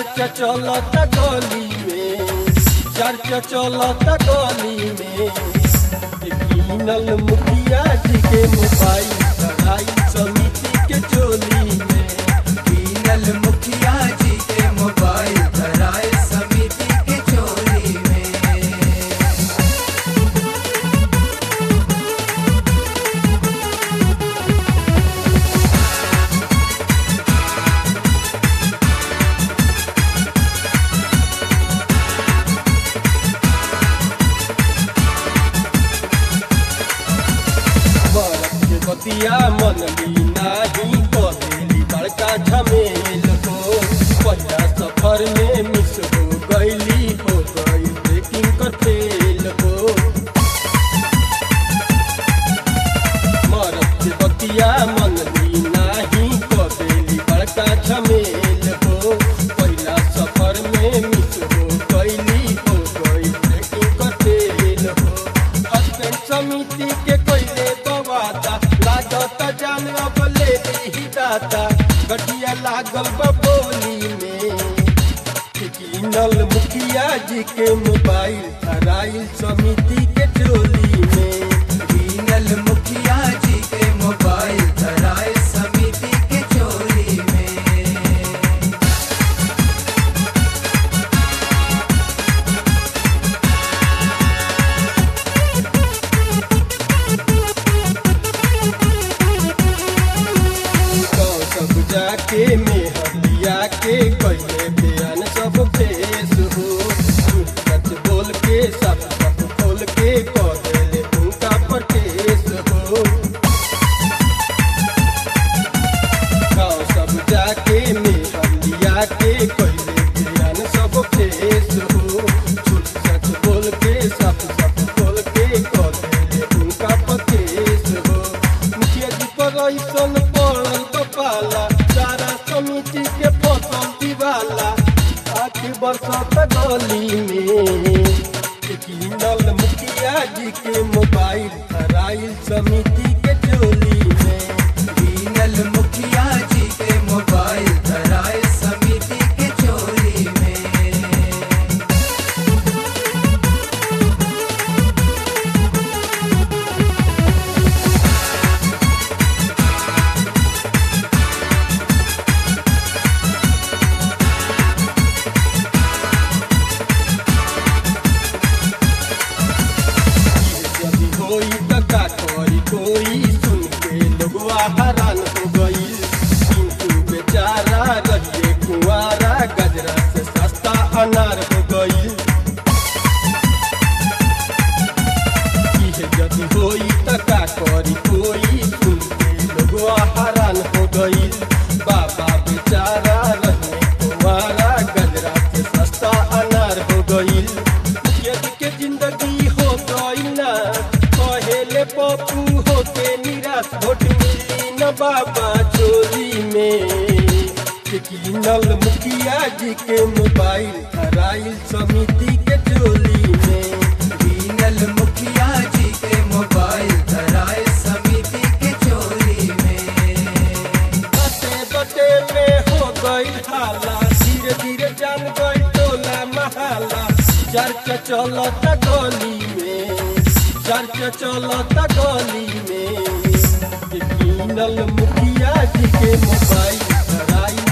चर्चा चलता गली में चर्चा चलता गली में कीनल मुखिया जी के मोबाइल लड़ाई समिति के चोली में कीनल मुखिया जी के मोबाइल धराए समिति के चोरी में बरफ के बतिया मन ली नाही करेली बड़का झमेल हो पहिला सफर में मिस हो गईली हो गई ब्रेकिंग कर फेल हो बरफ के बतिया मन ली नाही करेली बड़का झमेल हो पहिला सफर में मिस हो गईली हो गई ब्रेकिंग कर फेल हो हस्बैंड समिति के कोयले बवादा लागत जान अब ले ही दाता गठिया लागल बबोली में कीनल मुखिया जी के मोबाइल धराइल समिति के चोली में कीनल मुखिया जी के मोबाइल धराए समिति के चोरी में तो सब जाके मेहलिया के कहे बयान सब फेस हो सच बोल के सब सब खोल के कह देले उनका पर केस हो गाँव सब जाके मेहलिया के कहे बयान सब फेस हो झूठ सच बोल के सब सब खोल के कह देले उनका पर केस हो मुखिया जी पर ऐसन पड़ल कपाला सारा समिति के फसल दीवाला आखिर बरसात गली में कीनल मुखिया जी के मोबाइल धराइल समिति के चोली में कीनल मुखिया जी के मोबाइल धराए समिति के चोरी में यदि होई त का करी कोई सुन के लोगवा हैरान हो गई किंतु बेचारा रहिए कुंवारा गजरा से सस्ता अनार हो गई यदि होई त का करी कोई सुन के लोगवा हैरान हो गई बाबा बेचारा रहिए कुंवारा गजरा से सस्ता अनार हो गई यदि के जिंदगी हो गई ना कहेले पप्पू होते निराश वोट मिली न बाबा चोरी में कीनल मुखिया जी के मोबाइल धराइल समिति के चोली में कीनल मुखिया जी के मोबाइल धराए समिति के चोरी में बटे बटे में हो गई हाला धीरे धीरे जान गई टोला महाला चर्चा चलता गली में चर्चा चलता गली में कीनल मुखिया जी के मोबाइल धराइल